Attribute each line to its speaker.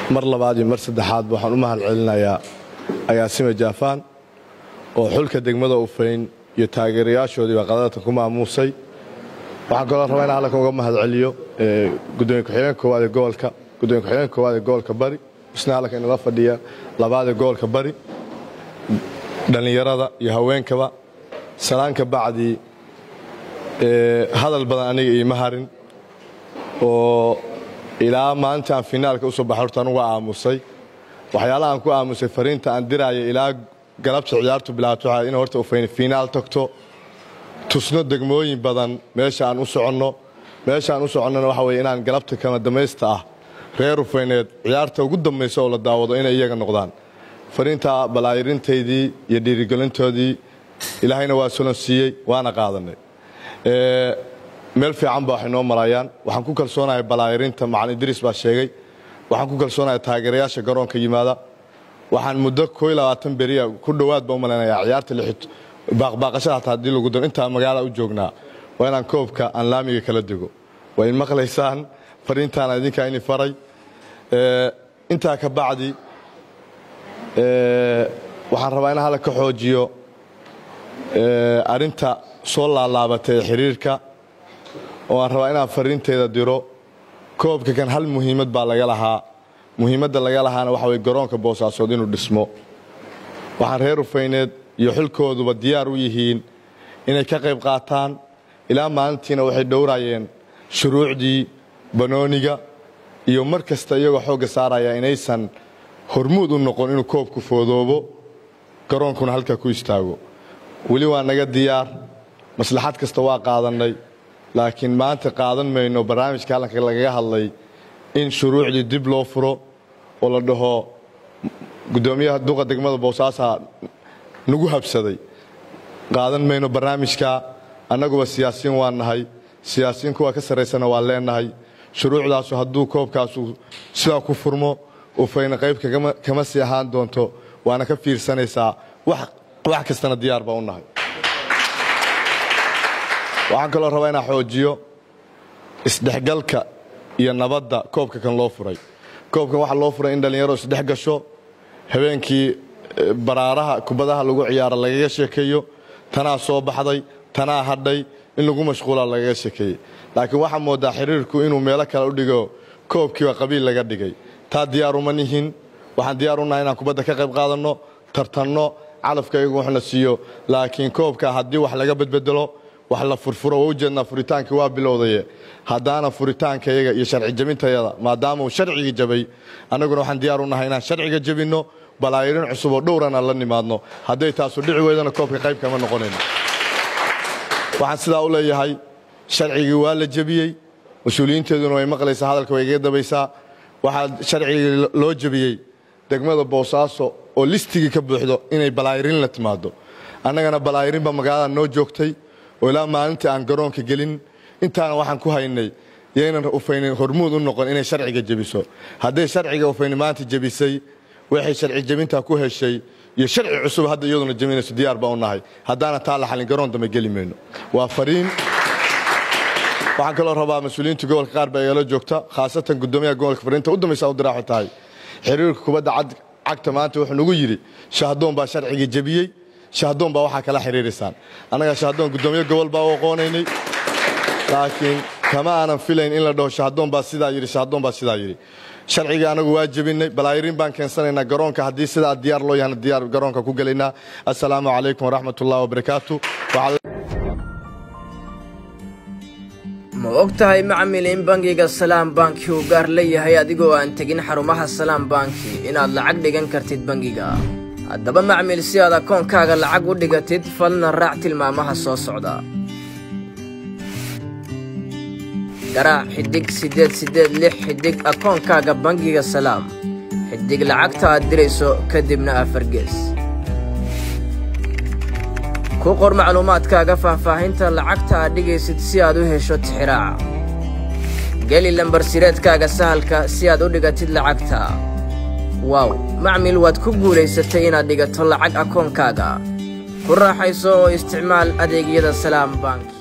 Speaker 1: mar labaad iyo mar saddexaadba waxaan u mahad celinayaa agaasime jaafaan oo xulka degmada ufayn iyo taageerayaashoodiiba qadadatan ku maamuusay waxaan kaloo rabaa inaan halkan uga mahad celiyo gudoomiye ku-xigeenka koowaad ee gobolka gudoomiye ku-xigeenka koowaad ee gobolka bari isna halkan inala fadhiya labaad ee gobolka bari dhallinyarada iyo haweenkaba salaanka bacdii hadal badan aniga iima harin oo ilaa maalinta aan finaalka usoo baxay horta anugu aamusay waxyaalaha aan ku aamusay fariinta aan diraayo ilaa galabta ciyaartu bilaabato waxaa in horta ufayni fiinaal tagto tusno degmooyin badan meesha aan u soconno meesha aan u soconnona waxa weye inaan galabta kama damaysta ah reer ufayneed ciyaarta ugu dambaysa oo la daawado inay iyaga noqdaan fariinta balaayirintaydii iyo dhiirigelintoodii ilaahayna waa solon siiyey waana qaadanay meel fiican ba waxay noo marayaan waxaan ku kalsoonahay balaayirinta macalin idriis baa sheegay waxaan ku kalsoonahay taageerayaasha garoonka yimaada waxaan muddo koo iyo labaatan beriya ku dhowaad ba u malaynayaa ciyaarta lixit baaqbaaqashada hataa haddii lagu daro intaa magaala u joognaa waa inaan koobka aan laamiga kala dego waa in maqlaysaan fariintaana idinkaa ini faray intaa ka bacdi waxaan rabaa inaan hala ka xoojiyo arrinta soo laalaabatay ee xiriirka oo aan rabaa inaan fariinteeda diro koobka kan hal muhiimad baa laga lahaa muhiimadda laga lahaana waxa weye garoonka boosaasood inuu dhismo waxaan reer ufayneed iyo xilkooduba diyaar u yihiin inay ka qayb qaataan ilaa maalintiina waxay dhowrayeen shuruucdii banooniga iyo mar kasta iyagoo xoogga saaraya inaysan hormuud u noqon inuu koobku foodoobo garoonkuna halkaa ku istaago weli waa naga diyaar maslaxad kasta waa qaadannay laakiin maanta qaadan mayno barnaamijka hallanka lagaga hadlay in shuruucdii dib loo furo oo la dhaho guddoomiyaha duqa degmada boosaasaa nagu habsaday qaadan mayno barnaamijka annaguba siyaasiyiin waa nahay siyaasiyiin kuwa ka sarraysana waa leenahay shuruucdaasu hadduu koobkaasu sidaa ku furmo ufayna qayb kama sii ahaan doonto waana ka fiirsanaysaa wax kastana diyaar baa u nahay waxaan kaloo rabaa inaan xoojiyo isdhexgalka iyo nabadda koobka kan loo furay koobkan waxaa loo furay in dhallinyaro isdhex gasho habeenkii baraaraha kubadaha lagu ciyaaro lagaga sheekeeyo tanaa soo baxday tanaa hadhay in lagu mashquula lagaga sheekeeyey laakiin waxaa moodaa xiriirku inuu meelo kale u dhigo koobkiiba qabiil laga dhigay taa diyaaruma nihin waxaan diyaar u nahay inaan kubadda ka qayb qaadanno tartanno calafka iyagu waxna siiyo laakiin koobka haddii wax laga bedbedelo wax la furfuro waa ujeednaa furitaankii waa bilowdaye haddaana furitaanka iyaga iyo sharci jebintayada maadaama uu sharcigii jabay annaguna waxaan diyaar u nahay inaan sharciga jebinno balaayirin cusub oo dhowrana la nimaadno hadday taasu dhici weydana koobka qayb kama noqonayno waxaan sidaa u leeyahay sharcigii waa la jebiyey mas-uuliyiinteeduna way maqlaysaa hadalka way iga dabaysaa waxaa sharcigii loo jebiyey degmada boosaaso oo listigii ka buuxdo inay balaayirin la timaado annagana balaayirinba magaalada noo joogtay oo ilaa maalintii aan garoonka gelin intaana waxaan ku haynay yaynan ufayni hormuud u noqon inay sharciga jebiso hadday sharciga ufayni maanta jebisay waxay sharci jebintaa ku heshay iyo sharci cusub hadda iyaduna jebinayso diyaar baa u nahay haddaana taa la xalin garoon dambe geli mayno waa fariin waxaan kaloo rabaa mas-uuliyiinta gobolka qaar baa igala joogta khaasatan guddoomiyaha gobolka fariinta u dambaysa u diraaxo tahay xiriirka kubadda cagta maanta wuxuu nagu yidhi shahdoon baa sharcigii jebiyey shahdoon baa waxaa kala xiriiraysaan annaga shahdoon guddoomiye gobol baa u aqoonaynay laakiin kama aanan filayn in la dhaho shahdoon baa sidaa yidhi shahdoon baa sidaa yidhi sharcigii anagu waa jebinay balaayirin baan keensanaynaa garoonka haddii sidaa diyaar loo yahana diyaar garoonka ku gelaynaa assalaamu calaykum waraxmat ullahi wabarakaatu
Speaker 2: ma og tahay macmil in bangiga salaam banki uu gaar leeyahay adigoo aan tegin xarumaha salaam banki inaad lacag dhigan kartid bangiga haddaba macmil si aad akoonkaaga lacag u dhigatid fadlan raac tilmaamaha soo socda garaac xidhig siddeed siddeed lix xidhig akoonkaaga bangiga salaam xidhig lacagta aad dirayso kadibna afargees ku qor macluumaadkaaga faahfaahinta lacagta aad dhigaysid si aad u hesho tixiraaca geli lambar sireedkaaga sahalka si aad u dhigatid lacagta waaw macmil waad ku guulaysatay inaad dhigato lacag akoonkaaga ku raaxayso oo isticmaal adeegyada salaam bank